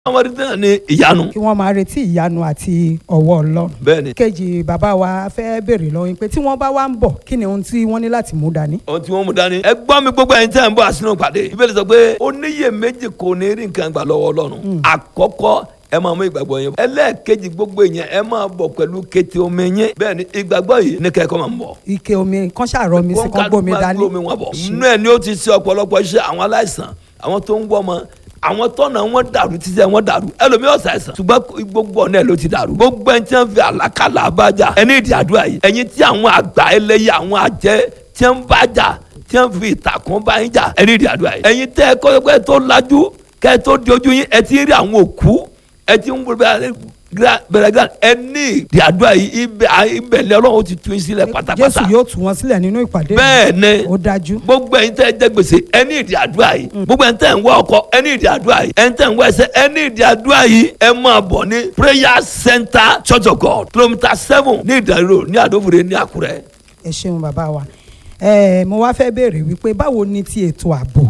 àwọn ẹni náà ní ìyanu. kí wọ́n máa retí ìyanu àti ọwọ́ ọlọ́run. bẹ́ẹ̀ni kejì bàbá wa fẹ́ béèrè lọ́wọ́ yín pé tí wọ́n bá wá ń bọ̀ kí ni ohun tí wọ́n ní láti mú dání. ohun tí wọ́n mú dání. ẹ gbọ́ mi gbogbo ẹ̀yin tẹ́ ẹ̀ ń bọ̀ àsínú pàdé. ìbéèrè sọ pé oníyè méjì kò ní rí nǹkan gbà lọ́wọ́ ọlọ́run. àkọ́kọ́ ẹ máa mú ìgbàgbọ́ yẹn. ẹlẹ́ẹ̀kejì gbogbo yẹn ẹ máa bọ̀ pẹ̀lú kété omi yẹn. bẹ́ẹ̀ni ìgbàgbọ́ yìí ní kẹ́kọ̀ọ́ máa ń bọ̀. ike omi kan ṣàrọ mi sí kan gbómi dání. gbómi wọn bọ̀. inú ẹ̀ ni ó ti ṣe ọ̀pọ̀lọpọ̀ iṣẹ́ àwọn aláìsàn àwọn tó ń gbọ́ ọmọ àwọn tọ́nà wọn dàrú títí wọn dàrú ẹlòmíì ọ̀sà ẹ̀sán ṣùgbọ́n gbogbo ọ̀nà ẹ̀ ló ti dàrú gbogbo ẹni tí wọ́n fi àlákàlà abájà ẹni ìdí àdúrà yìí ẹ̀yin tí àwọn àgbà ẹlẹ́yẹ àwọn àjẹ́ tí wọ́n bá jà tí wọ́n fi ìtàkùn bá yín jà ẹni ìdí àdúrà yìí ẹ̀yin tẹ́ ẹ kọ́ pé tó lajú kẹ́ ẹ tó di ojú yín ẹ ti rí àwọn òkú ẹ ti ń bẹ̀rẹ̀ gbẹ̀rẹ̀ ẹni ìdí àdúrà yìí ibẹ̀ ibẹ̀ lẹ́ ọlọ́run ti tún yín sílẹ̀ pátápátá jésù yóò tú wọn sílẹ̀ nínú ìpàdé. bẹ́ẹ̀ ni ó dájú. gbogbo ẹ̀yin tẹ́ ẹ jẹ gbèsè ẹni ìdí àdúrà yìí gbogbo ẹ̀yin tẹ́ ẹ ń wá ọkọ ẹni ìdí àdúrà yìí ẹ̀yin tẹ́ ẹ ń wá ẹsẹ̀ ẹni ìdí àdúrà yìí ẹ máa bọ̀ ní prayer center church of god kilometre seven ní ìdàrú ní àdófòrè ní àkúrẹ́. ẹ ṣeun bàbá wa ẹ mo wá fẹ́ béèrè wípé báwo ni ti ètò ààbò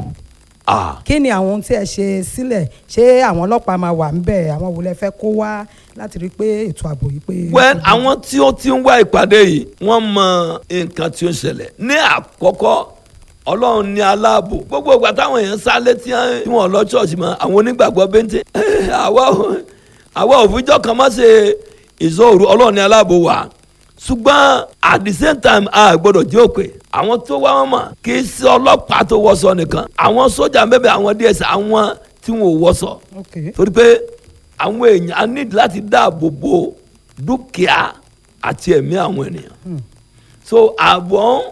ah kí ni àwọn ohun tí ẹ ṣe sílẹ̀ ṣé àwọn ọlọ́pàá máa wà ńbẹ̀ àwọn wo lẹ fẹ́ kó wá láti rí i pé ètò ààbò yìí pé. well àwọn tí ó ti ń wá ìpàdé yìí wọ́n mọ nǹkan tí ó ń ṣẹlẹ̀ ní àkọ́kọ́ ọlọ́run ní aláàbò gbogbo ìgbà táwọn èèyàn sálé tí wọ́n lọ ṣọ́ọ̀ṣì mọ́ àwọn onígbàgbọ́ bẹ́ńtẹ́ àwa ò- àwa òfijọ́ kan má ṣe ìṣòro ọlọ́run ní aláàbò wa ṣùgbọ́n at the same time a gbọ́dọ̀ jẹ́ òpè àwọn tó wá wọn mọ̀ kì í ṣe ọlọ́pàá tó wọṣọ nìkan àwọn sójà mẹ́bẹ̀ àwọn ds àwọn tí wọn ò wọṣọ ok torí pé àwọn èèyàn á nídìí láti dáàbò bo dúkìá àti ẹ̀mí àwọn ènìyàn so àbọ̀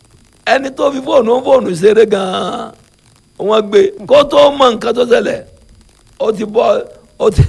ẹni tó fi fóònù fóònù ṣeré gan-an wọ́n gbé kó tó mọ nǹkan tó ṣẹlẹ̀ ó ti bọ́ ó ti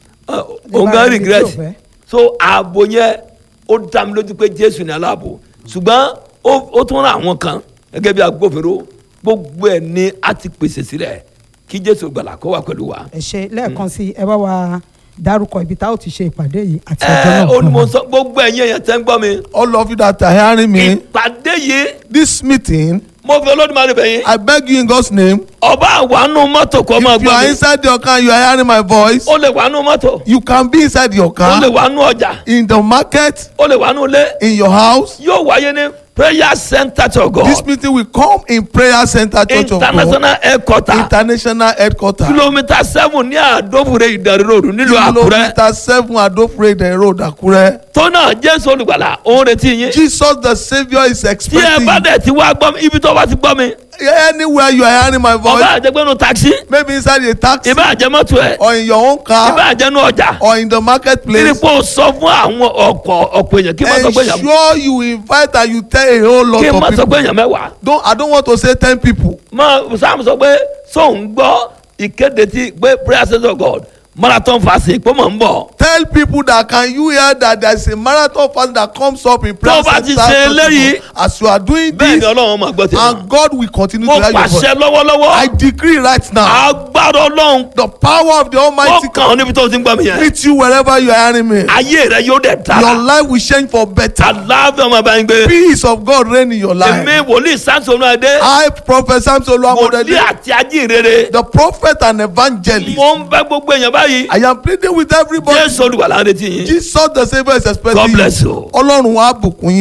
òǹgá regret so ààbò yẹn ó dá mi lójú pé jésù ní aláàbò ṣùgbọ́n ó- ó tún rán àwọn kan gẹ́gẹ́ bí agbófinró gbogbo ẹ̀ ni a ti pèsè sílẹ̀ kí jésù gbàlà kó wà pẹ̀lú wa. ẹ ṣe lẹ́ẹ̀kan sí ẹ bá wa dárúkọ ibi tá a ó ti ṣe ìpàdé yìí àti ọjọ́ ẹ náà ó ní fún mo wa. sọ gbogbo ẹ̀yin èèyàn tẹ́ ń gbọ́ mi. all of you that are hearing me ìpàdé yìí this meeting mo fi olódùmarè bẹ̀ yín. i beg you in god's name ọba àwánú mọ́tò kọ́ máa if you gbọ́ are mi. inside your car you are hearing my voice ó lè wánú mọ́tò. you can be inside your ó car lè wánú ọjà. in the market ó lè wánú ilé. in your house yóò wáyé ní prayer center to God. this meeting will come in prayer center church of god international headquarter. international headquarter kilomita seven ní àdófure ìdánilóòrùn nílùú àkúrẹ́. kilometre seven adofrede road akure tó náà jésù olùgbàlà òun retí yín. jesus the saviour is tí ẹ expecting bá you dẹ̀ ti wá gbọ́ mi ibi tó bá ti gbọ́ mi. anywhere you are hearing my ọba voice àjẹgbẹ́nu taxi. maybe inside a taxi ìbá àjẹmọ́tò ẹ̀. or in your own ìbá car àjẹnu ọjà. or in the kí ni marketplace kó o sọ fún àwọn ọkọ̀ ọ̀pọ̀ èèyàn kí n má sọ pé èèyàn ensure you invite and you tell a whole lot kí n má of sọ pé people èèyàn mẹ́wàá. don't i don't want to say ten people mọ sam sọ pé sóun gbọ́ ìkéde ti pé prayer center of god marathon fast pé mò ń bọ̀. tell people that can you hear that there is a marathon fast that comes up in prayer Tó bá ti center ṣe Church of eléyìí, God. as you are doing bẹ́ẹ̀ ni this ọlọ́run máa gbọ́ tèmi. and god will continue mo to hear your voice pàṣẹ lọ́wọ́lọ́wọ́ i decree right now agbára ọlọ́run the power of the ó almighty kàn ọ́ níbi tó ti ń gbọ́ mi yẹn. meet you wherever you are hearing me ayé rẹ yóò dẹ̀ your dára. life will change for better àlàáfíà ọmọ bá ń gbé. peace of god reign in your life èmi wòlíì samson adé i prophet samson wòlíì olúwamọdé àti ajínrere. the prophet and evangelist mo ń bẹ gbogbo èèyàn báyìí. i am pleading with everybody jésù olùwàlà ń retí yín. jesus the saviour is expecting God bless you. ọlọ́run wa bùkún yín.